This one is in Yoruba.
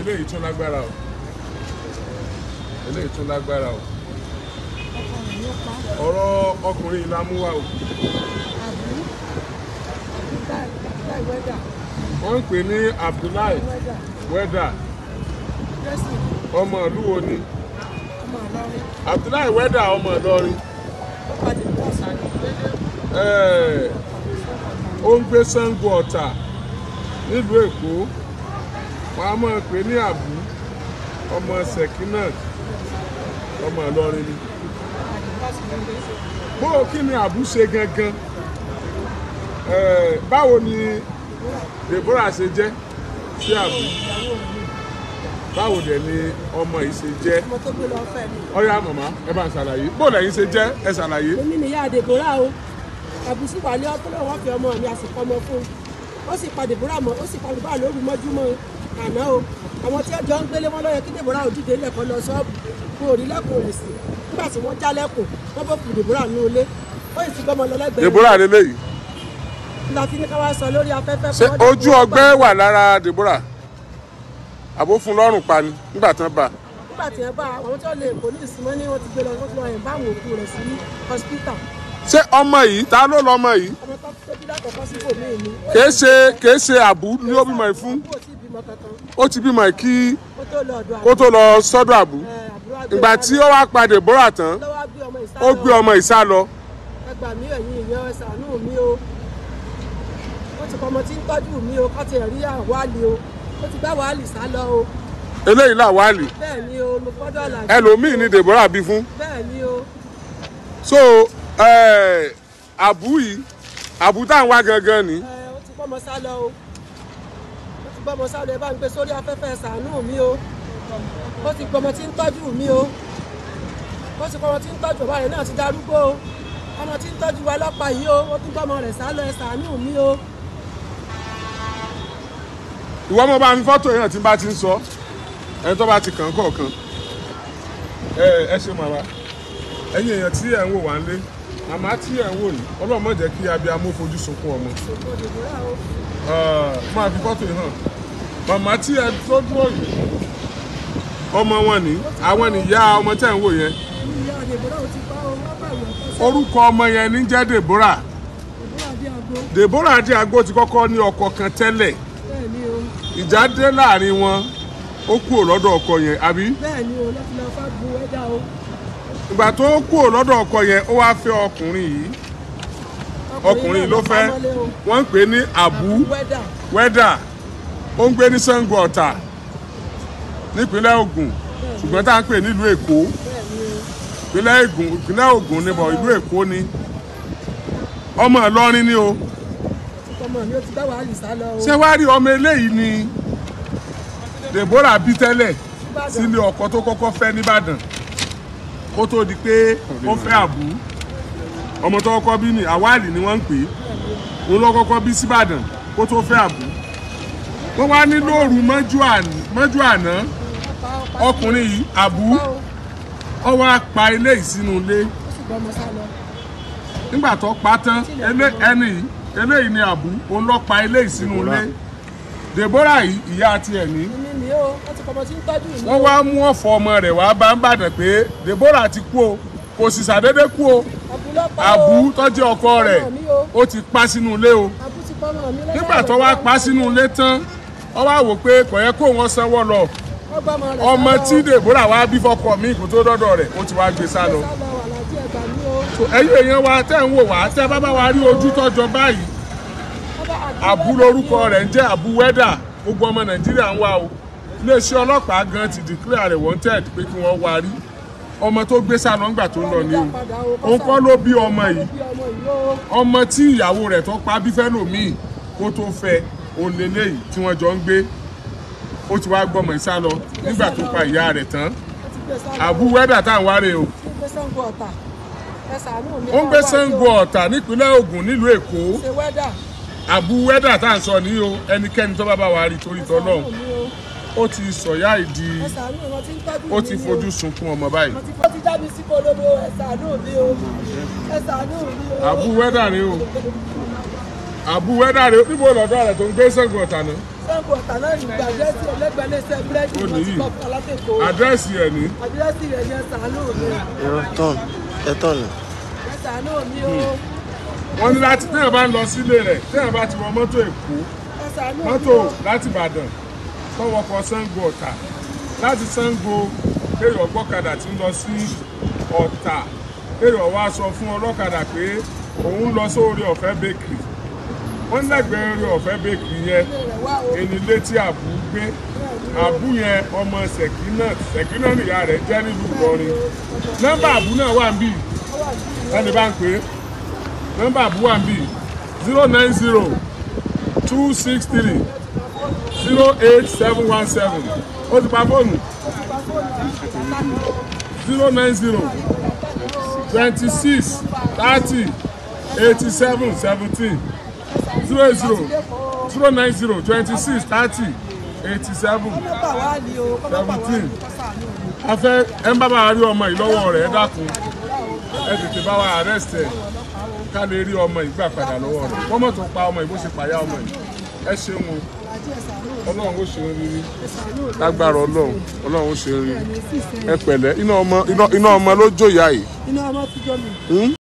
eléyìí tún lágbára o eléyìí tún lágbára o ọ̀rọ̀ ọkùnrin la mú wa o wọ́n ń pè ní Abdullahi wẹ́dà ọmọ ìlú wo ni Abdullahi wẹ́dà ọmọ Ìlọrin ẹ̀ẹ́ ó ń gbé Ṣàngó Ọ̀tà nílùú Èkó wọn a máa pè ní àbú ọmọ Sekinat ọmọ Ìlọrin ni bó o kí ni àbú ṣe gangan ẹ̀ẹ́ báwo ni Deborah ṣe jẹ́ sí àbú báwo dẹ̀ ni ọmọ yìí ṣe jẹ́ ọmọ tó gbé lọ fẹ́ mi. ọ̀yá màmá ẹ bá ń ṣàlàyé bó lẹ́yìn ṣe jẹ́ ẹ ṣàlàyé. èmi nìyá Deborah o àbùsí wà ní ọpọlọ wọn fi ọmọ mi àsìkò ọmọ fún un ó sì pa Deborah mọ́ ó sì pa Deborah lóru mọ́júmọ́ àná o àwọn tí ẹjọ́ ń gbélé wọn ló yẹ kí Deborah ò dìde lẹ́kọ̀ọ́ lọ ṣọ́ọ̀bù fún òrìlẹ́kùn rẹ̀ sí nígbà tí wọ́n já lẹ́kùn wọ́n bó kù Deborah nínú ilé ó sì ti gbọ́mọ lọ lẹ́gbẹ̀ẹ́ Deborah lélẹ́yìí nígbà tí ní ká wá sọ lórí afẹ́fẹ́ ṣé fún ọdún ojú tó ọgbẹ́ gbà. wà lára Deborah àbó fún lọ́rùn pa ni nígbà tán bá nígbà tí ẹ bá àwọn tí wọ́n lè kó ní ìsinmọ́ ní wọ́n ti gbé lọ wọ́n ti lọ yìn bá àwọn òkú rẹ̀ sí hospital ṣé ọmọ yìí ta ló lọmọ yìí ọmọ tó tó bí lákọ̀ọ́kọ́ sí bòmí mi. kìí ṣe kìí ṣe àbú ni ó bímọ yìí fún kó tí ì bímọ kankan ó ti bímọ yìí kí kó tó lọ ọ̀dọ̀ kó tó lọ sọ́dọ̀ àbú ẹ, àbúrò àgbẹ̀ ìgbà tí ó wá pa Deborah tán lọ́wọ́ gbé ọmọ ìsá ó gbé ọmọ ìsá lọ ẹ gbà mí ẹ̀yin ìyẹn ẹ ṣàánú mi o ó ti kọ́ ọmọ tí ń tọ́jú mi o kọ́ ti rí àwálì o ó ti gbá wàhálì sá lọ o eléyìí làwálì bẹ́ẹ̀ ni o mo gbọ́dọ̀ là ẹlòmíì ni Deborah bí fún bẹ́ẹ̀ ni o so eh, àbú yìí àbú táwọn wá gangan ni ẹ, ó ti gbọ́mọ sá lọ o ó ti gbọ́mọ sá lọ ẹ bá ń gbé sórí afẹ́fẹ́ ẹ ṣàánú mi o ó ti gbọ́mọ tí ń tọ́jú mi o ó ti gbọ́mọ tí ń tọ́jú ọba rẹ̀ náà ti darúgbó o ọmọ tí ń tọ́jú wa lọ́pàá yìí o ó tún gbọ́mọ rẹ̀ sá lọ ẹ ṣàánú mi o. ìwọ ọmọ bá mi fọ́tò yẹn tí n bá ti ń sọ ẹni tó bá ti kàn kọ̀ọ̀kan ẹ ẹ ṣe màmá ẹ̀yin èèyàn tí ẹ̀ ń wò wá ń lé màmá tí ẹ̀ ń wò yìí ọlọ́run má jẹ́ kí abiyamọ fojú sunkún ọmọ Ah, máa fi fọ́tò yìí hàn màmá tí ẹ tó dúró yìí ọmọ wọn ni àwọn nìyá ọmọ tẹ̀ ń wò yẹn ìyá àdèbòrò ti pa ọ wọn bá ìwọ kọ sí orúkọ ọmọ yẹn ní jẹ́ Deborah ìbúra bí aago Deborah Adiago ti kọ́kọ́ ní ọkọ kan tẹ́lẹ̀ bẹ́ẹ̀ ni o ìjà dé láàrin wọn ó kúrò lọ́dọ̀ ọkọ yẹn àbí bẹ́ẹ̀ ni o láti lọ fà bu ẹja o ìgbà tó kúrò lọ́dọ̀ ọkọ yẹn ó wá fẹ́ ọkùnrin yìí ọkùnrin ló fẹ́ wọ́n ń pè ní Abu wẹ́dà Wẹ́dà ó ń gbé ní Ṣàngó Ọ̀tà nípínlẹ̀ Ògùn ṣùgbọ́n tá à ń pè nílùú Èkó bẹ́ẹ̀ ni o ìpínlẹ̀ Ògùn ìpínlẹ̀ Ògùn níbọ̀ ìlú Èkó ni ọmọ Ìlọrin ni o ọmọ mi ó ti bá wàhálì sá lọ o ṣé wàá rí ọmọ eléyìí ni Deborah bí tẹ́lẹ̀ sílé ọkọ tó kọ́kọ́ fẹ́ nìbàdàn kó tó di pé ó fẹ́ àbú ọmọ tó kọ́kọ́ bí ní àwálì ni wọ́n ń pè é òun ló kọ́kọ́ bí síbàdàn kó tó fẹ́ àbú wọ́n wá ní lóru mọ́jú àná mọ́jú àná ọkùnrin yìí àbú ó wá pa eléyìí sínú ilé ó sì gbọ́ ọmọ sá lọ nígbà tó pa tán elé- ẹni yìí eléyìí ni àbú òun ló pa eléyìí sínú ilé Deborah yìí ìyá tiẹ̀ ní èmi ni o wọ́n ti kọ́ ọmọ tí ń tọ́jú mi wọ́n wá mú ọ̀fọ̀ ọmọ rẹ̀ wá bá ń bàdàn pé Deborah ti kú o kò sì ṣàdédé kú o àbúlọ́pàá àbú tọ́jú ọkọ rẹ̀ ó ti pa sínú ilé o àbú ti pọ́ ọmọ mi lọ́wọ́ nígbà tó wá pa sínú ilé tán wọ́n wá wò pé kò yẹ kó wọn sanwó lọ ọmọ tí Deborah wá bí fọkọ mi kò tó dọ́dọ̀ rẹ̀ ó ti wá gbé sá lọ. sá lọ wà lájú ẹgbà mi o So, ẹ̀yin èèyàn wa tẹ́ ń wò wá tẹ́ bá bá wa rí ojú tọ́jọ báyìí àbú lórúkọ rẹ̀ ń jẹ́ àbú wẹ́dà gbogbo ọmọ Nàìjíríà ń wá o iléeṣẹ́ ọlọ́pàá gan ti declare rẹ̀ wanted pé kí wọ́n wá rí ọmọ tó gbé sá lọ ńgbà tó ń lọ ni o òun kọ́ ló bí ọmọ yìí bí ọmọ yìí o ọmọ tí ìyàwó rẹ̀ tó pa bí fẹ́lòmíì kó tó fẹ́ òun lélẹ́yìí tí wọ́n jọ ń gbé ó ti wá gbọ́mọ ìsá lọ nígbà tó pa ìyá rẹ̀ tán ó ti gbé sá lọ àbú wẹ́dà tá à ń wárè o ó ti gbé Ṣàngó Ọ̀tà ẹ ṣàánú mi ó ń gbé ká wá sí o. Ṣàngó Ọ̀tà nípínlẹ̀ Ògùn nílùú Èkó ṣe wẹ́dà àbú wẹ́dà tá à ń sọ ní o ẹnikẹ́ni tó bá bá wa rí torí tọ́lọ́hún ṣàánú mi o ó ti sọ̀yá ìdí ẹ ṣàánú mi wọ́n ti ń tọ́jú ó mi ti ni o. fojú sunkún ọmọ báyìí wọ́n ti wọ́n ti já mi sí kolobo ẹ ṣàánú mi o ẹ ṣàánú mi o. àbú wẹ́dà rèé o àbú wẹ́dà rèé o níbo lọ́dọ̀ rẹ̀ tó ń gbé Ṣàngó Ọ̀tà náà sango ọ̀tà náà ní ìgbà àdírẹ́sì ẹlẹ́gbẹ̀ẹ́ iléeṣẹ́ búrẹ́dì Ó wọn nìyí. ti kọ́ fún alátẹ̀kọ́ àdírẹ́sì ẹ̀ ní àdírẹ́sì rẹ̀ ní ẹ̀sánú mi irọ́ tán ẹ tán ni. ẹ̀sánú mi o wọ́n ní láti téèyàn bá ń lọ sílé rẹ̀ téèyàn bá ti wọ mọ́tò èkó ẹ̀sánú mi mọ́tò o láti ìbàdàn tọwọ́kọ sango ọ̀tà láti sango kéèyàn gbọ́kadà tí ń lọ sí ọ̀tà kéèyàn wá sọ fún ọlọ́kadà pé òun lọ sórí ọ̀fẹ́ bakery wọ́n lẹ́gbẹ̀ẹ́ orí ọ̀fẹ́ bakery yẹn rẹ̀ wá o ẹni létí àbú gbé àbú yẹn ọmọ ṣèkínà ṣèkínà nìyá rẹ̀ jẹ́ nílùú ìlọrin nọ́mbà àbú náà wà ń bì ẹni bá ń pè é nọ́mbà àbú wà ń bì zero nine zero two six three zero eight seven one seven ó ti pa fóònù zero nine zero twenty six thirty eighty seven seventeen zero eight zero zero nine zero twenty six thirty eighty seven kọ́mọ́bà wá ní o kọ́mọ́bà wá ní kọ́sánú mi a fẹ́ ẹ ń bá bá rí ọmọ yìí lọ́wọ́ rẹ̀ ẹ dákun ẹ tètè bá wa arrest ẹ ká lè rí ọmọ yìí gbà padà lọ́wọ́ rẹ̀ wọ́n mọ̀ tó pa ọmọ yìí bó ṣe pàyà ọmọ yìí ẹ ṣeun o àti ẹ̀sánú ọlọ́run ó ṣe ń rírí ẹ̀sánú mi lágbára ọlọ́run ọlọ́run ó ṣe ń rírí ní sísè ẹ pẹ̀lẹ́ iná ọmọ iná iná ọmọ ló jó ìyá yìí. iná ọmọ ti jọ mi.